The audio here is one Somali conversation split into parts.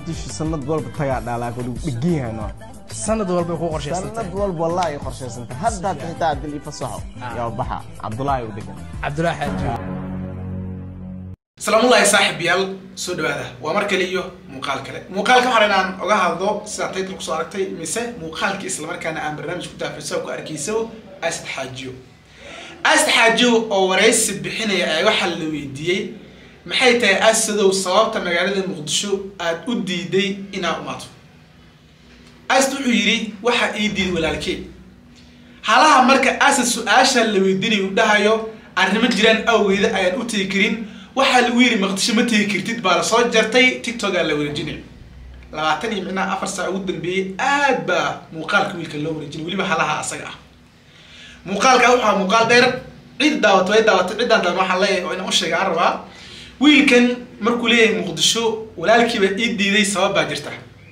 muqdisho sanad walba tagaa dhalaa kudhu dhegeyhano sanad walbay ku qorshaysantay sanad walba wallahi ay qorshaysantay hadda hadda xitaa haddii la ifasaxo yaa baxa cabdulaahi u degan cabdulaahi xaaji salaamullahi saaxib yaal soo dhawaada waa mar kale iyo muuqaal kale muuqaalka waxaan inaan oga hadlo sidaa taytal kusoo aragtay mise muuqaalkii islamarkaana aan barnaamij ku daafirsa ku arkayso asad xaajiyo asad xaajiyo oo waraysi bixinaya ayaa waxaa la weydiiyey maxay tahay asadow sababta magaalada muqdisho aad u diiday inaad umaato asad wuxuu yidhi waxaa ii diiday walaalkey halaha marka asad su-aasha la weydiinayo u dhahayo arrimo jiraan awgeeda ayaan u tegi karin waxaa lagu yidhi maqdisho ma tegi kartid baa lasoo jartay tiktokaa la wareejinay labaatan iyo micnaha afar saac ugu dambeeyey aad baa muuqaalka wiilka loo wareejinay weliba halaha asaga ah muuqaalka waxaa muuqaal dheer cid daawato way daawatay ciddaan daan waxaan leeyahay oo inaan u sheega aan rabaa wiilkan markuu leeyahay muqdisho walaalkiiba ii diiday sabab baa jirta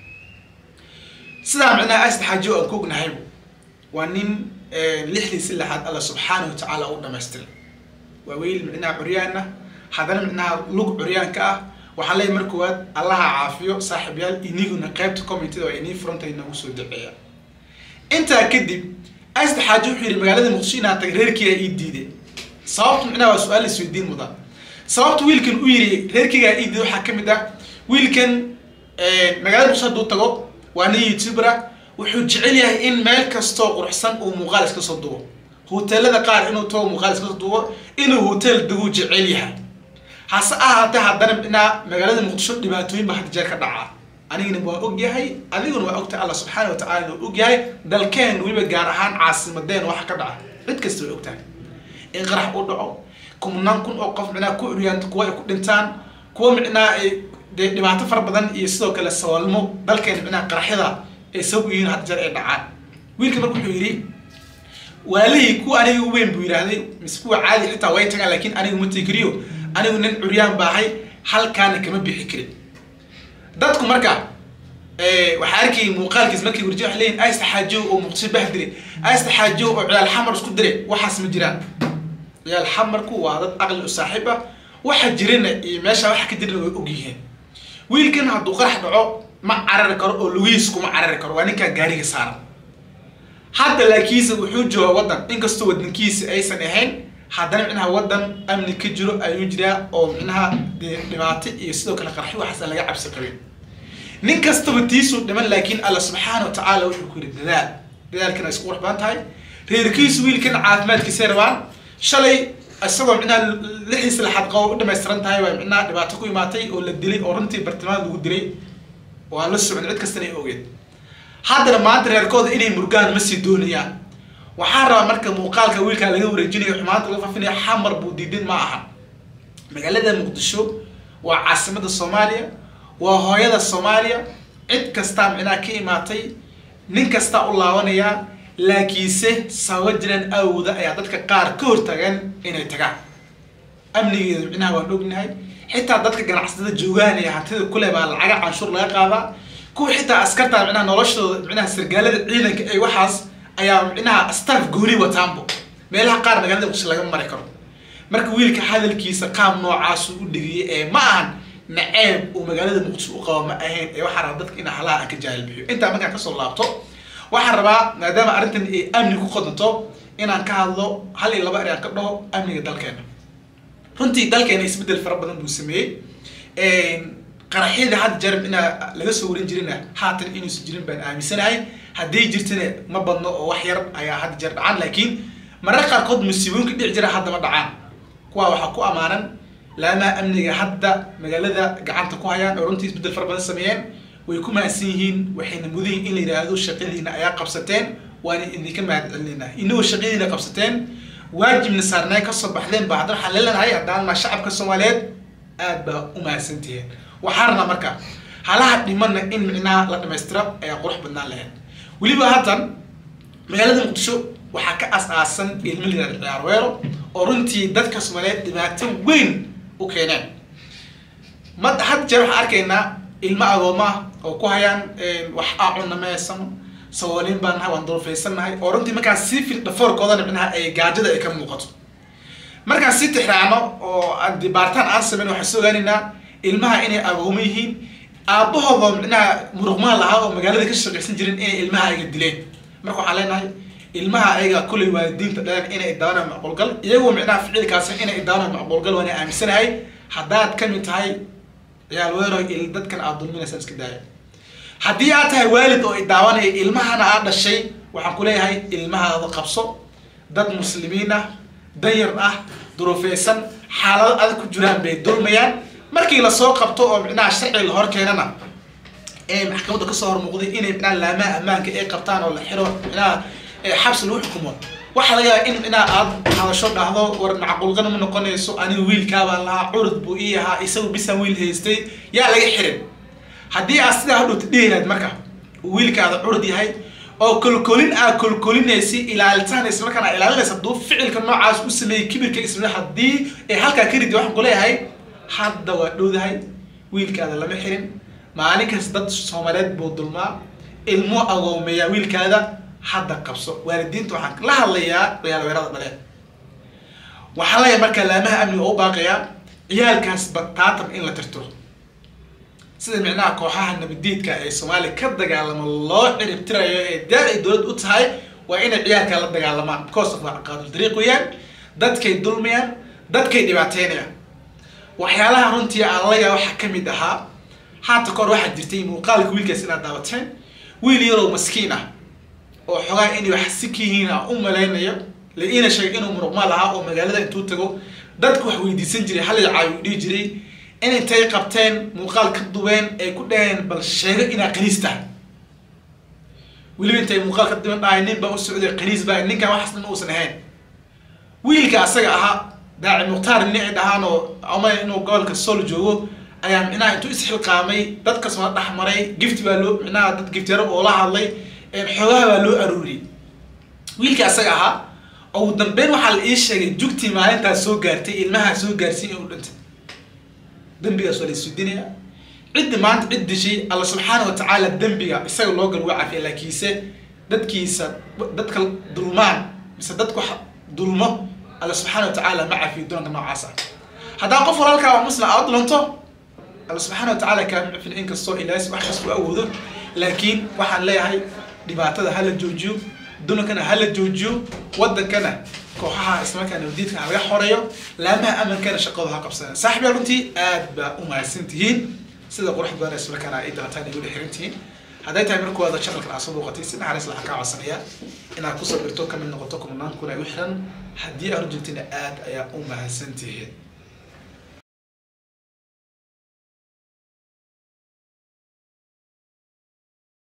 sidaa micnaha asad xaajo aan ku ognahaybu waa nin lixdii si lixaad alla subxaanahu wa tacaala u dhamaystiray waa wiil micnaha curyaana haddana micnaha lug curyaanka ah waxaan leeyahay mar koowaad allaha caafiyo saaxiibyaal iniguna qaybta commentida waa inii furanta inagu soo duceeya intaa kadib asad xaajo wuxuu yidhi magaalada muqdisho inaan tagay reerkiigaa ii diiday sababtu micnaha waa su-aal isweydiin mudan sababta wiilkan u yidhi reerkiigaa ii diiday waxaa ka mid ah wiilkan magaalada muqdisho hadduu tago waa nin youtubera wuxuu jecel yahay in meel kastoo quruxsan uu muuqaal iska soo dubo hoteelada qaar inuu tago muuqaal iska soo dubo inuu hotel deguu jecel yahay hase ahaatee haddana micnaa magaalada muqdisho dhibaatooyin baa hadda jeer ka dhacaa anigana waa og yahay adiguna waa ogtahay alla subxaana wa tacala waa og yahay dalkeen weliba gaar ahaan caasimadeen waxa ka dhaca cid kasta way ogtahay in qarax u dhaco kumnaan kun oo qof micnaa ku curyaanta kuwa ay ku dhintaan kuwa micnaa ay dee dhibaato fara badan iyo sidoo kale sawalmo dalkeena micnaha qaraxyada ay sabab u yihiin hadda jeer ay dhacaan wiilka marka wuxuu yidhi walaalihii kuwa aniga u weyn buu yidhaahday mise kuwa caadi xitaa way tagaan laakiin aniga ma tegi kariyo anigu nin curyaan baahay halkaana kama bixi karin dadku marka waxaa arkayay muuqaalkiis markay warji waxay leeyihin aysta xaajow oo muqdisho bah diray aysta xaajow oo ciyaal xamar isku diray waxaas ma jiraan ciyaal xamarku waa dad aqli u saaxiib ah waxa jirana iyo meesha waxa ka jirana way og yihiin wiilkan hadduu qarax dhaco ma carari karo oo lugihiis kuma carari karo waa ninkaa gaariga saaran hadda laakiinse wuxuu jooga waddan inkastoo wadankiisa aysan ahayn haddana micnaha waddan amni ka jiro ayuu jiraa oo micnaha dee dhibaato iyo sidoo kale qarxi waxaas aan laga cabsi qabin nin kastaba tiisuu dhiman laakiin alla subxaana wa tacaala wuxuu ku yidhi dadaal dadaalkana isku qurux badan tahay reerkiisu wiilkan caafimaadkiisay rabaan shalay isagoo micnaha lixiisa laxad qabo u dhamaystiran tahay waa micnaha dhibaato ku imaatay oo la dilay oo runtii bartilmaad lagu dilay oo aan la socon cid kastana ay ogeed haddana maanta reerkooda inay murgaan ma sii doonayaan waxaan rabaa marka muuqaalka wiilkaa laga wareejinayo xumaanta laga fafinaya xamar buu diidin ma aha magaalada muqdisho waa caasimada soomaaliya waa hooyada soomaaliya cid kastaa micnaha ka imaatay nin kastaa u laabanayaa laakiinse sababa jiraan awooda ayaa dadka qaar ka hortagaan inay tagaan amnigeeda micnaha waan ognahay xitaa dadka ganacsatada joogaan ee hantida kule baa lacaga canshuur laga qaadaa kuwa xitaa askarta micnaha noloshooda micnaha sargaalada ciidanka ee waxaas ayaa micnaha staff gooni wataanbo meelaha qaar magaalada muqdisho laga mari karo marka wiilka hadalkiisa qaab noocaasu u dhigiyay ee ma ahan naceeb uu magaalada muqdisho u qabo ma ahayn ee waxaa rabaa dadka in halaha aan ka jaahil bixiyo intaa markaan kasoo laabto waxaan rabaa maadaama arrintan ay amni ku qodanto inaan ka hadlo hal iyo laba eraan ka dhaho amniga dalkeena runtii dalkeena isbeddel fara badan buu sameeyey qaraxyada hadda jeer inaa laga soo warin jirina haatan inuusan jirin baan aaminsanahay haddii jirtana ma badno oo wax yar ayaa hadda jeer dhacaan laakiin marar qaarkood musiibooyinka dhici jira hadda ma dhacaan kuwa waxaa ku amaanan laamaha amniga hadda magaalada gacanta ku hayaan oo runtii isbeddel fara badan sameeyeen way ku mahadsan yihiin waxayna mudan yihin in la yidhaahdo shaqadiina ayaa qabsateen waana idinka mahad celinayna inagoo shaqadiina qabsateen waajibna saarnay kasoo baxdeen baa haddana waxaan leelanahay haddaan maa shacabka soomaaliyeed aad baa u mahadsantihiin waxaa rabnaa marka halaha dhimana in micnaha la dhamaystira ayaa qurux badnaan lahayd weliba haatan magaalada muqdisho waxaa ka as-aasan ilmo la yihahda ciyaarweero oo runtii dadka soomaaliyeed dhibaato weyn u keeneen ma had jeer waxaan arkaynaa ilmo agooma ah oo ku hayaan wax aacunna ma haysano sabooliin baan nahay waan duruufaysan nahay oo runtii markaas sii fil dhafoorkoodana micnaha ay gaajada ay ka muuqato markaan sii tixraacno oo aan baaritaan aan samayn waxaan soo ogaanaynaa ilmaha inay agoomo yihiin aabbahooda micnaha muruqmaan lahaa oo magaalada ka shaqaysan jirin inay ilmaha ayaga dileen marka waxaan leenahay ilmaha ayaga kulay waalidiinta dhaleen inay idaawanaan macquulgal iyagoo micnaha ficilkaasi inay idaawanaan macquulgal waana aaminsanahay haddaad ka mid tahay ciyaal weero il dadkan aad dulminaysaan iska daaya haddii aad tahay waalid oo idaawanaya ilmahana aad dhashay waxaan ku leeyahay ilmahaada qabso dad muslimiin ah danyar ah duruufeysan xaalado adag ku jiraan bay dulmayaan markii lasoo qabto oo micnaha sharci la hor keenana ee maxkamadda kasoo hormuuqday inay micnaha laamaha ammaanka ay qabtaan oo la xiro micnaha ee xabsi lagu xukumo waxaa laga yaabaa in micnaha aad hadasho dhahdo war macquulqana ma noqonayso aniga wiilkaabaan lahaa curud buu ii ahaa isagu bisan wiil haystay yaa laga xirin haddii aad sidaa hadhowta dhihilaad marka uu wiilkaada curud yahay oo kolkolin aad kolkolinaysi ilaalitaan islamarkaana aad ilaalinaysa hadduu ficilka noocaas u sameeyey kibirka isla haddii ay halkaa ka ridi waxaan ku leeyahay hadda waa dhowdahay wiilkaada lama xirin maalin kasta dad soomaaliyeed buu dulmaa ilmo agoomeeyaa wiilkaada hadda qabso waalidiinta waxaan la hadlayaa ciyaalweerada dhaleen waxaan leeyahay markaa laamaha amniga oo u baaqayaa ciyaalkaas bataatan in la tirtiro sida micnaha kooxaha nabadiidka ee soomaaliya ka dagaalamo loo ciribtirayo ee daar ay dowlad u tahay waa inay ciyaalkaa la dagaalamaan because of waa caqaadul dariiq weeyaan dadkay dulmayaan dadkay dhibaateynayaan waxyaalaha runtii aan la yaaba waxaa kamid ahaa haata kahor waxaa jirtay muuqaalka wiilkaas inaad daawateen wiil yaroo maskiin ah oo xogaa inay wax si ka yihiin aan u malaynayo la iina sheegay inuu muruqmaal lahaa oo magaalada intuu tago dadku wax weydiisan jiray hal caawi u dhihi jiray in intay qabteen muuqaal ka dubeen ay ku dhaheen bal sheego inaa qaniis tahay weliba intay muuqaal ka duban dhahay nin baa u socday qaniis baa ninkan waxaas dhan uusan ahayn wiilka asaga ahaa daaci mukhtaar nin ay dhahaan oo ama inuu gobolka sol joogo ayaa micnaha intuu isxilqaamay dadka soo dhex maray gifti baa loo micnaha dad giftiyaro oo la hadlay xoogaha baa loo aruuriyey wiilka asaga ahaa oo ugu dambeyn waxaa la ii sheegay jugtii maalintaas soo gaartay ilmaha soo gaarsiin inuu dhintay dembigaas waa la isudinaya ciddi maanta cid dishay alla subxaana wa tacaala dembiga isaga loo gal waa cafiya laakiinse dadkiisa dadka dulmaan mise dadku dulmo alla subxaana wa tacaala ma cafiyo doonka noocaas ah haddaa qof walaalkaa oo muslim aad dulanto alla subxaana wa tacaala kaama cafin inkastoo ilaas wax kasta u awoodo laakiin waxaan leeyahay dhibaatada hala joojiyo dunankana hala joojiyo wadankana kooxaha islamarkaana wadiidka ha laga xoreeyo laamaha amankana shaqadu ha qabsadaan saaxiib yaa runtii aad baa u mahadsan tihiin sida qurux badan islamarkaana ay dalataan ay wada xiran tihiin hadday tahay markooda channelkan aad soo booqatay si naxariis laha kaa codsanaya inaad kusoo birto kamid noqoto kumanaan kun ay u xiran haddii aad u jirtina aad ayaa u mahadsan tihiin